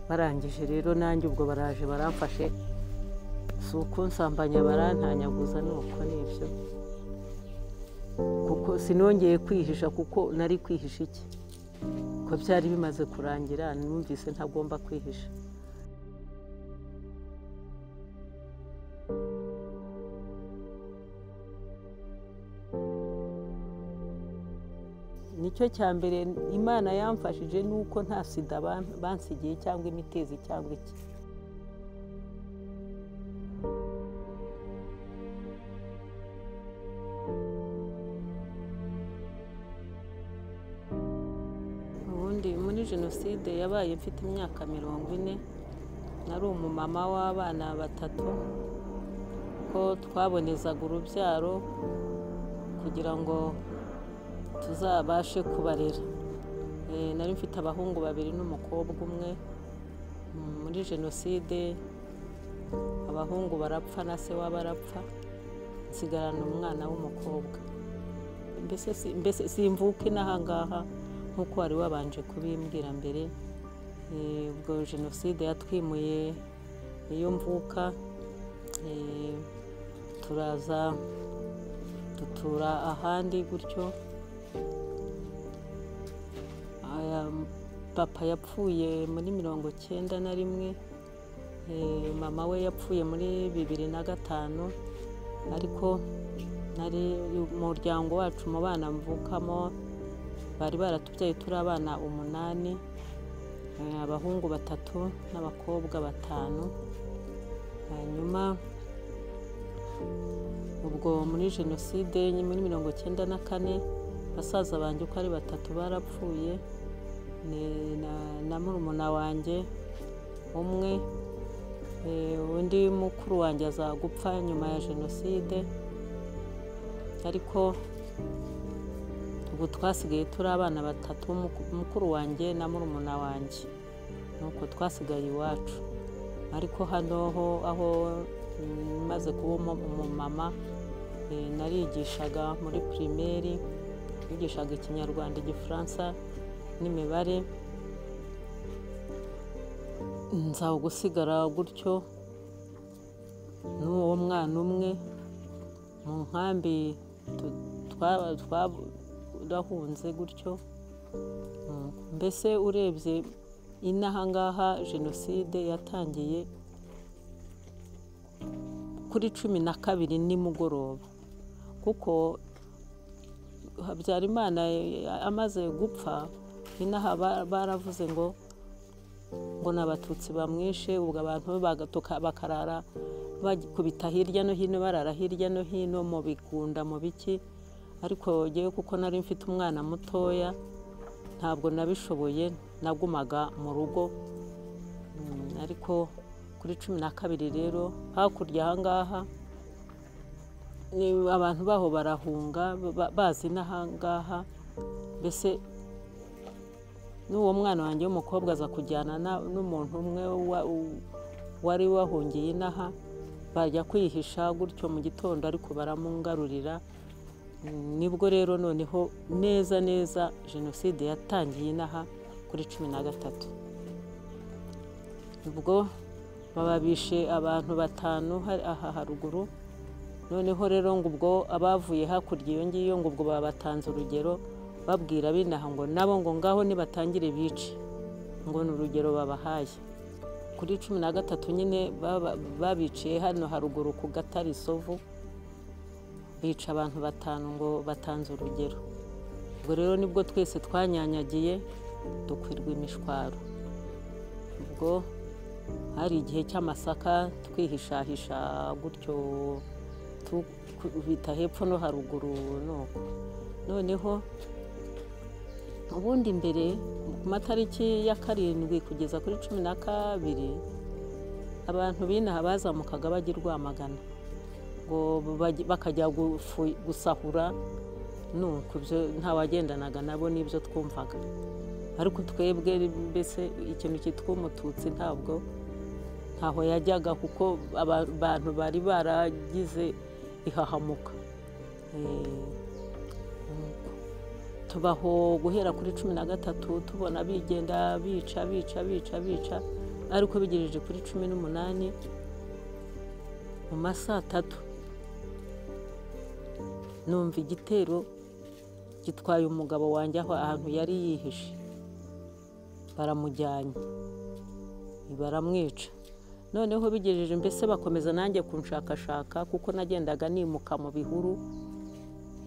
barangije rero nanjye ubwo baraje baramfashe si ukunsambanya barantanyaguza nuko nibyo kuko sinongeye kwihisha kuko nari kwihisha iki ko byari bimaze kurangira numvise ntagomba kwihisha nicyo cya mbere imana yamfashije ni uko nta sida ban- bansigiye cyangwa imitezi cyangwa iki ubundi muri jenoside yabaye mfite imyaka mirongo ine nari umumama w'abana batatu ko twabonezaga urubyaro kugira ngo tuzabashe kubarera Eh, nari mfite abahungu babiri n'umukobwa umwe Mm, muri jenoside abahungu barapfa na se waba arapfa nsigarana umwana w'umukobwa mbese si- mbese simvuke n'ahangaha nk'uko wari wabanje kubimbwira mbere Eh, ubwo jenoside yatwimuye iyo mvuka eh, turaza dutura ahandi gutyo aya papa yapfuye muri mirongo cyenda na rimwe Eh, mama we yapfuye muri bibiri na gatanu ariko nari umuryango wacu mu bana mvukamo bari baratubyaye turi abana umunani eh, abahungu batatu n'abakobwa batanu hanyuma ubwo muri jenoside muri mirongo icyenda na kane basaza banjye uko ari batatu barapfuye ni- na- na murumuna wanjye umwe eh, undi mukuru wanjye azagupfa nyuma ya jenoside ariko ubu twasigaye turi abana batatu muku- mukuru wanjye na murumuna wanjye nuko twasigaye iwacu ariko hano ho aho mm, maze kuba umu- umumama eh, narigishaga muri pirimeri nigishaga ikinyarwanda igifaransa n'imibare nza gusigara gutyo n'uwo mwana umwe mu nkambi tu- twa- twarahunze gutyo Mm, mbese urebye inahangaha jenoside yatangiye kuri cumi na kabiri nimugoroba kuko habyarimana eh, amaze gupfa inaha ba- baravuze ngo ngo ni abatutsi bamwishe ubwo abantu bagatuka- bakarara bakubita hirya no hino barara hirya no hino mu bigunda mu biki ariko ngewe kuko nari mfite umwana mutoya ntabwo nabishoboye nagumaga mu rugo Mm, ariko kuri cumi na kabiri rero hakurya ahangaha ni abantu baho barahunga ba- bazi n'ahangaha mbese n'uwo mwana wanjye w'umukobwa aza kujyana na- n'umuntu umwe wa- u- wari wahungiye inaha bajya kwihisha gutyo mu gitondo ariko baramungarurira Mm, nibwo rero noneho neza neza jenoside yatangiye inaha kuri cumi na gatatu ubwo bababishe abantu batanu hari- aha haruguru noneho rero ngo ubwo abavuye hakurya iyo ngiyo ngo ubwo babatanze urugero babwira binaha ngo nabo ngo ngaho nibatangire bice ngo ni urugero babahaye kuri cumi na gatatu nyine baba- babiciye hano haruguru ku gatari sovu bica abantu batanu ngo batanze urugero ubwo rero nibwo twese twanyanyagiye dukwirwa imishwaro ubwo hari igihe cy'amasaka twihishahisha gutyo tukubita hepfo no haruguru nuko noneho ubundi mbere ku matariki ya karindwi kugeza kuri cumi na kabiri abantu b'inaha bazamukaga bajya i rwamagana ngo bajye- bakajya gufu- gusahura nuko ibyo ntawagendanaga nabo n'ibyo twumvaga ariko twebwe mbese ikintu cyitwa umututsi ntabwo ntaho yajyaga kuko aba- abantu bari baragize ihahamuka Eh, tubaho guhera kuri cumi na gatatu tubona bigenda bica bica bica bica ariko bigereje kuri cumi n'umunani mu ma saa tatu numva igitero gitwaye umugabo wanjye aho ahantu yari yihishe baramujyanye baramwica noneho bigejeje mbese bakomeza nanjye kunshakashaka kuko nagendaga nimuka mu bihuru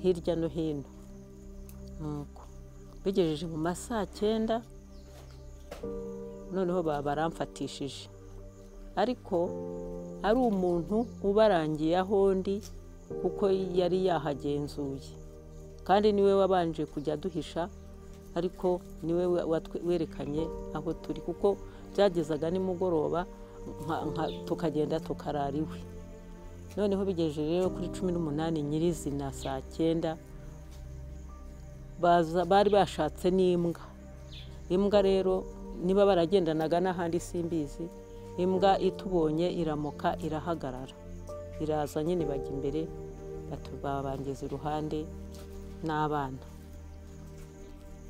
hirya no hino nuko bigejeje mu ma saa cyenda noneho baramfatishije ariko ari umuntu ubarangiye aho ndi kuko yari yahagenzuye kandi niwe wabanje kujya aduhisha ariko niwe werekanye aho turi kuko byagezaga nimugoroba tukagenda tukarara iwe noneho bigejeje rero kuri cumi n'umunani nyirizina saa cyenda bari bashatse n'imbwa imbwa rero niba baragendanaga n'ahandi simbizi imbwa itubonye iramoka irahagarara iraza nyine bajya imbere babangeza iruhande n'abana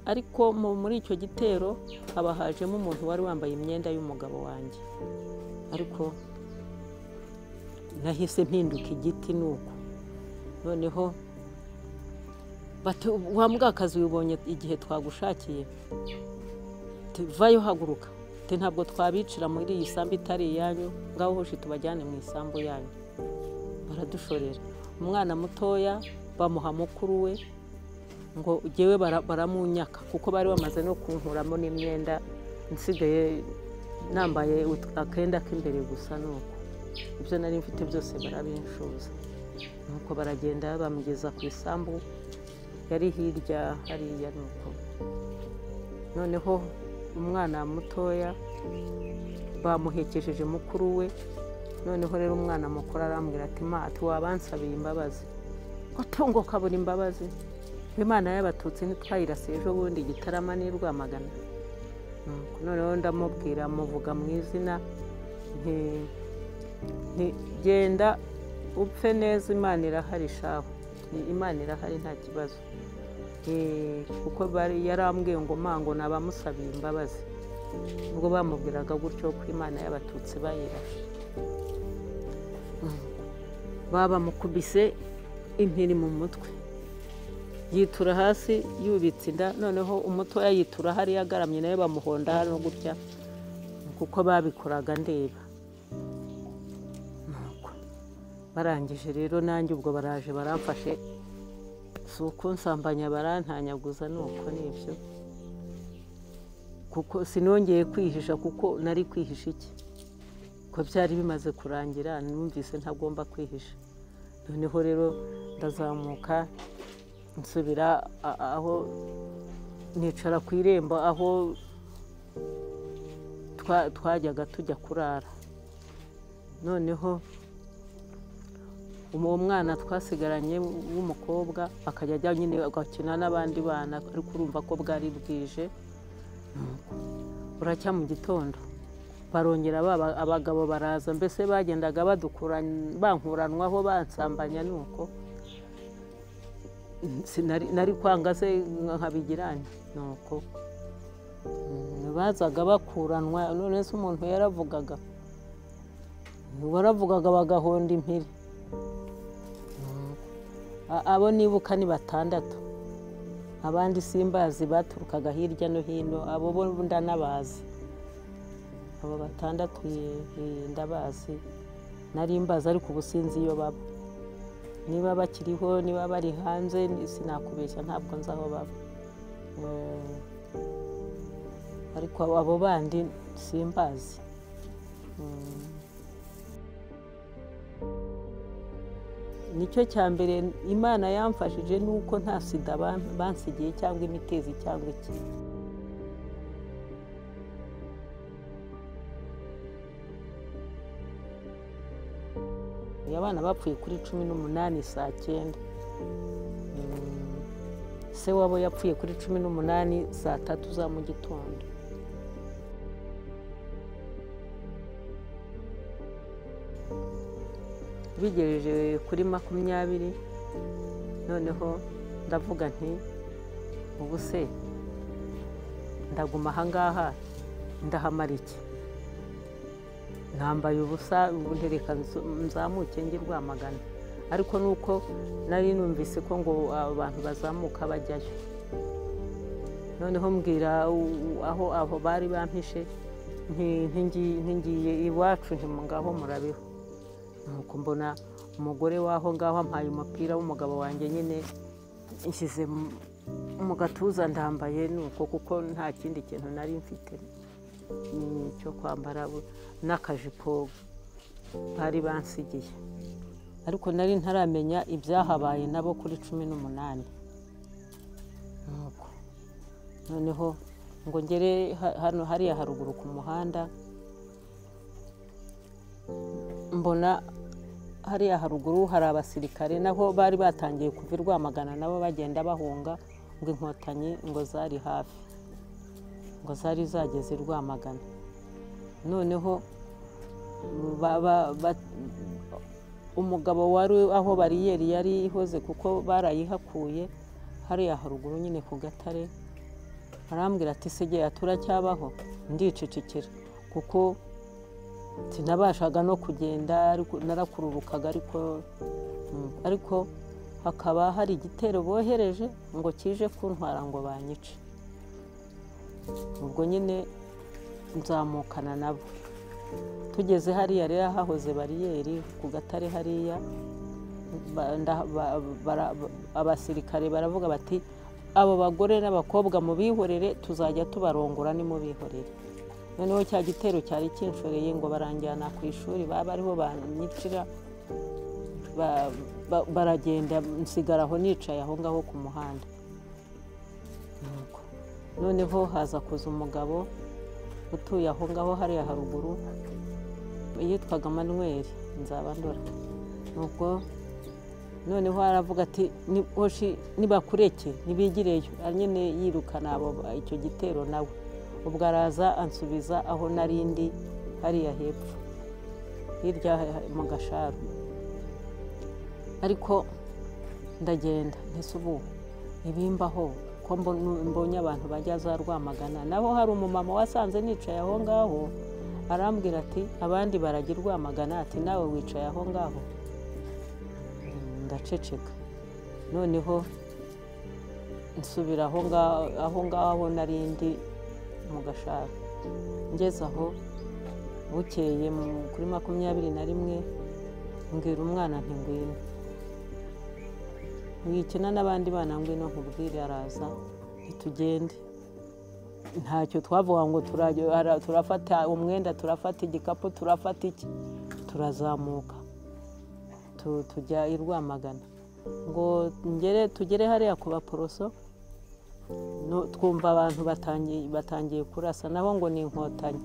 ariko muri icyo gitero haba hajemo umuntu wari wambaye imyenda y'umugabo wanjye ariko nahise mpinduka igiti ni uko noneho wa mbwakazi wibonye igihe twagushakiye vayo haguruka ntabwo twabicira muri iyi sambu itari iyanyu ngaho hoshi tubajyane mu isambu yanyu baradushorera umwana mutoya bamuha mukuru we ngo jyewe baramunyaka kuko bari bamaze no kunkuramo n'imyenda nsigaye nambaye akenda k'imbere gusa nuko ibyo nari mfite byose barabinshuza nuko baragenda bamugeza ku isambu yari hirya hariya nuko noneho umwana mutoya bamuhekesheje mukuru we noneho rero umwana mukuru arambwira ati mati wabansabiye imbabazi utungo ukabura imbabazi imana y'abatutsi ntitwayirase ejo bundi igitarama n'i rwamagana noneho ndamubwira muvuga mu izina genda upfe neza imana irahari shaho imana irahari nta kibazo kuko yarambwiye ngo mango nabamusabiye imbabazi ubwo bamubwiraga gutyo ko imana y'abatutsi bayirashe babamukubise impiri mu mutwe yitura hasi yubitse inda noneho umutoya yitura hariya agaramye nawe bamuhonda hano gutya kuko babikoraga ndeba barangije rero nanjye ubwo baraje baramfashe si uko nsambanya barantanyaguza ni uko nibyo kuko sinongeye kwihisha kuko nari kwihisha iki ko byari bimaze kurangira numvise ntagomba kwihisha noneho rero ndazamuka nsubira aho nicara ku irembo aho twajyaga tujya kurara noneho uwo mwana twasigaranye w'umukobwa akajya ajya nyine agakina n'abandi bana ariko urumva ko bwari bwije buracya mu gitondo barongera abagabo baraza mbese bagendaga bankuranwaho bansambanya ni uko nari kwanga se nkabigirane ni uko bazaga bakuranwa none se umuntu yaravugaga waravugaga bagahonda impiri abo nibuka ni batandatu abandi simbazi baturukaga hirya no hino abo bo ndanabazi abo batandatu ndabazi nari mbazi ariko ubu sinzi iyo baba niba bakiriho niba bari hanze sinakubeshya ntabwo nzi aho baba ariko abo bandi simbazi nicyo cya mbere imana yamfashije ni uko nta sida bansigiye cyangwa imitezi cyangwa iki abana bapfuye kuri cumi n'umunani saa cyenda se wabo yapfuye kuri cumi n'umunani saa tatu za mu gitondo bigereje kuri makumyabiri noneho ndavuga nti ubu se ndaguma ahangaha ndahamara iki ntambaye ubusa ubu ntereka nzu- nzamuke njye rwamagana ariko nuko nari numvise ko ngo abantu bazamuka bajyayo noneho mbwira u- u- aho aho bari bampishe nti- ntingi- ntingiye iwacu ntimungaho murabeho nuko mbona umugore waho ngaho ampaye umupira w'umugabo wanjye nyine nshyize mu- mu gatuza ndambaye nuko kuko nta kindi kintu nari mfite mm, cyo kwambara bu- n'akajipo bari bansigiye ariko nari ntaramenya ibyahabaye nabo kuri cumi n'umunani nuko noneho ngo ngere ha- hano hariya haruguru ku muhanda mbona hariya haruguru hari abasirikare naho bari batangiye kuva i rwamagana nabo bagenda bahunga ngo inkotanyi ngo zari hafi ngo zari zageze i rwamagana noneho ba- ba- ba- umugabo wari aho bariyeri yari ihoze kuko barayihakuye hariya haruguru nyine ku gatare arambwira ati segera turacyabaho ndicecekera kuko sinabashaga no kugenda ariko narakururukaga ariko mm, ariko hakaba hari igitero bohereje ngo kije kuntwara ngo banyice ubwo nyine nzamukana nabo tugeze hariya rero hahoze bariyeri ku gatare hariya ba- nda- ba- bara- ba- abasirikare baravuga bati abo bagore n'abakobwa mubihorere tuzajya tubarongora nimubihorere noneho cya gitero cyari kinshoreye ngo baranjyana ku ishuri baba ariho banyicira ba- ba- baragenda nsigara aho nicaye aho ngaho ku muhanda Nuko. noneho haza kuza umugabo utuye aho ngaho hariya haruguru yitwaga manuweli nzabandora nuko noneho aravuga ati "Ni- hoshi nibakureke nibigireyo nyine yirukana abo ba- icyo gitero nawe ubwo araza ansubiza aho nari ndi hariya hepfo hirya ha- mu gasharu ariko ndagenda ntese ubu ibimbaho ko mbo- mbonye abantu bajya za rwamagana naho hari umumama wasanze nicaye aho ngaho arambwira ati abandi barajya i rwamagana ati nawe wicaye aho ngaho Mm, ndaceceka noneho nsubira aho ngaho aho ngaho nari ndi mu gashara ngeze aho bukeye mu- kuri makumyabiri na rimwe mbwira umwana nti ngwino mwikina n'abandi bana ngwino nkubwire araza ntitugende ntacyo twavuga ngo turajya- ara- turafata umwenda turafata igikapu turafata iki turazamuka Tu- tujya i rwamagana ngo ngere tugere hariya ku baporoso no- twumva abantu batangiye batangiye kurasa nabo ngo ni inkotanyi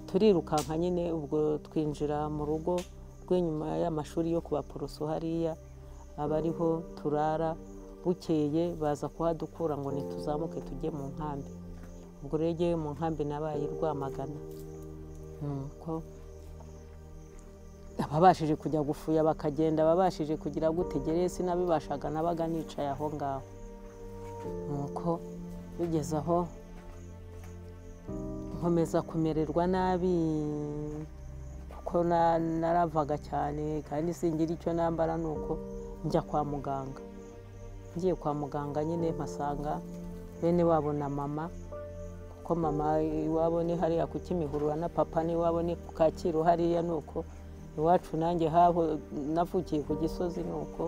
turirukanka nyine ubwo twinjira mu rugo rw'inyuma y'amashuri yo ku baporoso hariya aba ariho turara bukeye baza kuhadukura ngo ntituzamuke tujye mu nkambi ubwo rero ngewe mu nkambi nabaye i rwamagana nuko ababashije kujya gufuya bakagenda ababashije kugira gute gereye sinabibashaga nabaga nicaye aho ngaho nuko bigeze aho nkomeza kumererwa nabi kuko na- naravaga cyane kandi singira icyo nambara nuko njya kwa muganga ngiye kwa muganga nyine mpasanga bene wabo na mama ko mama iwabo ni hariya ku kimihurura na papa n'iwabo ni ku kacyiru hariya ni uko iwacu nanjye haho navukiye ku gisozi ni uko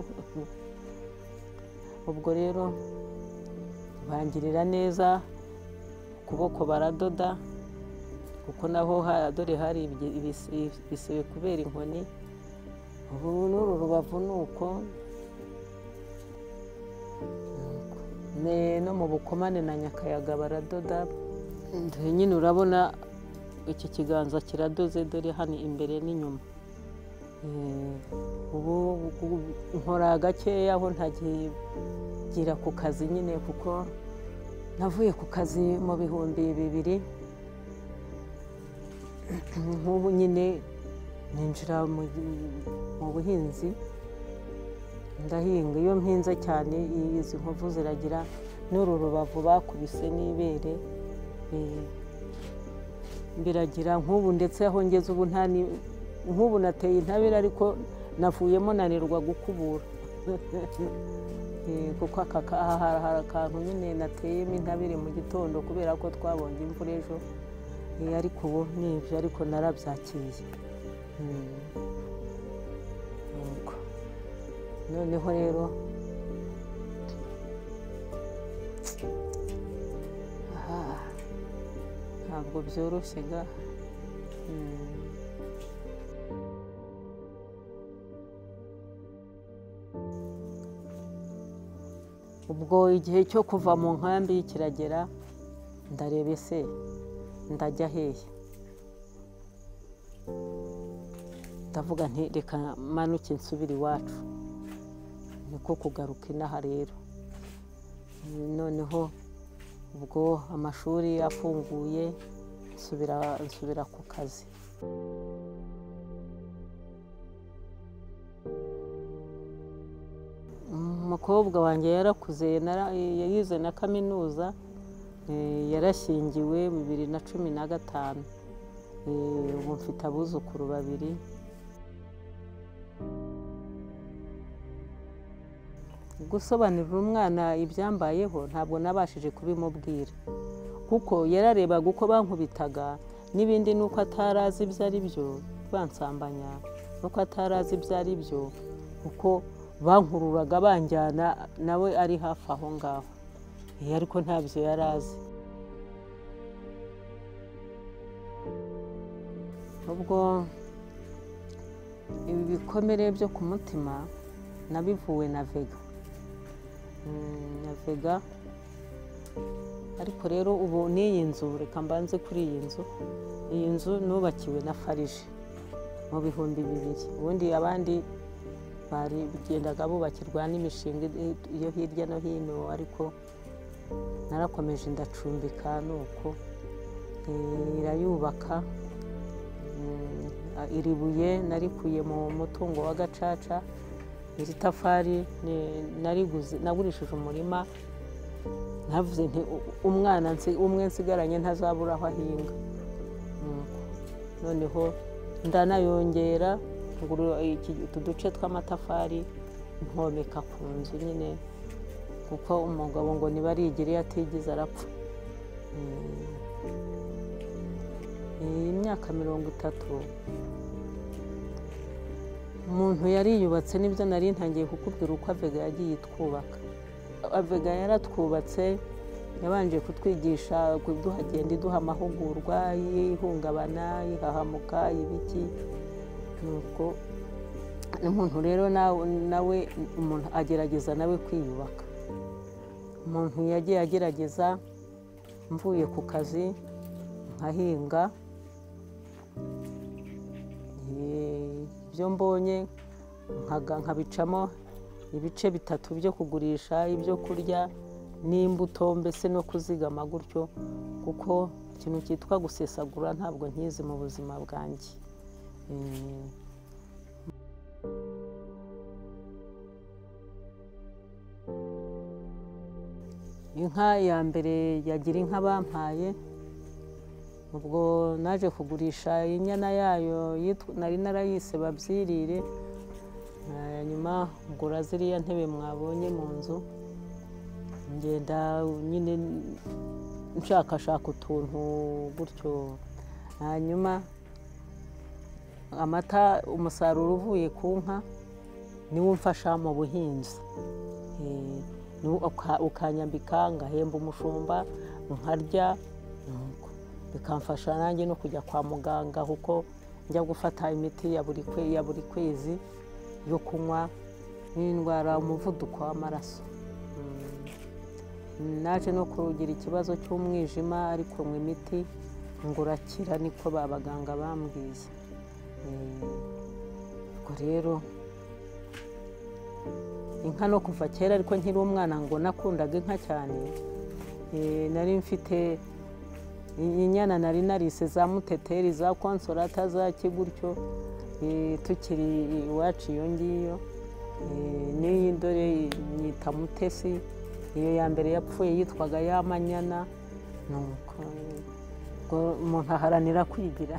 ubwo rero bangirira neza ukuboko baradoda kuko naho ha- dore hari ibyi- ibise- ibisebe kubera inkoni ubu n'uru rubavu ni uko Ne- no mu bukomane na nyakayaga baradoda Dore nyine urabona iki kiganza kiradoze dore hano imbere n'inyuma Eh, ubu ubu- nkora gakeya aho ntagira ku kazi nyine kuko navuye ku kazi mu bihumbi bibiri nk'ubu nyine ninjira mu- mu buhinzi ndahinga iyo mpinze cyane izi nkovu ziragira n'uru rubavu bakubise n'ibere eh, biragira nk'ubu ndetse aho ngeze ubu nta ni- nk'ubu nateye intabire ariko navuyemo nanirwa gukubura Eh, kuko aka ka- aha hari hari akantu nyine nateyemo intabire mu gitondo kubera ko twabonye imvura ejo Eh, ariko ubu ni ibyo ariko narabyakiriye Mm. Nuko. noneho rero Ah, ntabwo byoroshye ga Mm. ubwo igihe cyo kuva mu nkambi kiragera ndareba ese ndajya hehe ndavuga nti reka manuke nsubire iwacu niko kugaruka inaha rero noneho ubwo amashuri afunguye nsubira nsubira ku kazi umukobwa wanjye yarakuze nara- yize na kaminuza eh, yarashyingiwe bibiri na cumi na gatanu Eh, ubu mfite abuzukuru babiri gusobanurira umwana ibyambayeho ntabwo nabashije kubimubwira kuko yararebaga uko bankubitaga n'ibindi nuko atarazi ibyo ari byo bansambanya nuko atarazi ibyo ari byo kuko bankururaga banjyana nawe ari hafi aho ngaho Eh, ariko ntabyo yari azi ubwo ibi bikomere byo ku mutima nabivuwe na vega Mm, na vega ariko rero ubu n'iyi nzu reka mbanze kuri iyi nzu iyi nzu nubakiwe na farije mu bihumbi bibiri ubundi abandi bari bigendaga bubakirwa n'imishinga i- yo hirya no hino ariko narakomeje ndacumbika ni uko Eh, irayubaka Mm, a- iri buye narikuye mu mutungo wa gacaca iri tafari ni- nariguze nagurishije umurima navuze nti "U- umwana nsi- umwe nsigaranye ntazabura aho ahinga Nuko, noneho ndanayongera ngura iki- utu duce tw'amatafari nkomeka ku nzu nyine kuko umugabo ngo niba arigire iyo atigize arapfa Mm. Eh, imyaka mirongo itatu umuntu yariyubatse nibyo nari ntangiye kukubwira uko avega yagiye itwubaka avega yaratwubatse yabanje kutwigisha kuduhagenda iduha amahugurwa y'ihungabana y'ihahamuka ibiki nuko umuntu rero nawe nawe umuntu agerageza nawe kwiyubaka umuntu yagiye agerageza mvuye ku kazi nkahinga Eh, ibyo mbonye nkaga- nkabicamo ibice bitatu byo kugurisha ibyo kurya n'imbuto mbese no kuzigama gutyo kuko ikintu cyitwa gusesagura ntabwo nkizi mu buzima bwanjye Eh, inka ya mbere yagira inka bampaye ubwo naje kugurisha inyana yayo yitwa- nari narayise babyirire Eh, nyuma ngura ziriya ntebe mwabonye mu nzu ngenda nyine nshakashaka utuntu gutyo hanyuma amata umusaruro uvuye ku nka niwo umfasha mu buhinzi Eh, niwo uka- ukanyambika ngahemba umushumba nkarya nuko bikamfasha nanjye no kujya kwa muganga kuko njya gufata imiti ya buri kwe- ya buri kwezi yo kunywa n'indwara umuvuduko w'amaraso Mm. naje no kugira ikibazo cy'umwijima ariko mu imiti ngurakira niko ba baganga bambwiye Eh, ubwo rero inka no kuva kera ariko nkiri umwana ngo nakundaga inka cyane Eh, nari mfite inyana nari narise za muteteri za konsorata za kigutyo eh, tukiri iwacu iyo ngiyo Eh, n'iyi dore nyita mutesi iyo ya mbere yapfuye yitwaga ya manyana nuko eh, ubwo umuntu aharanira kwigira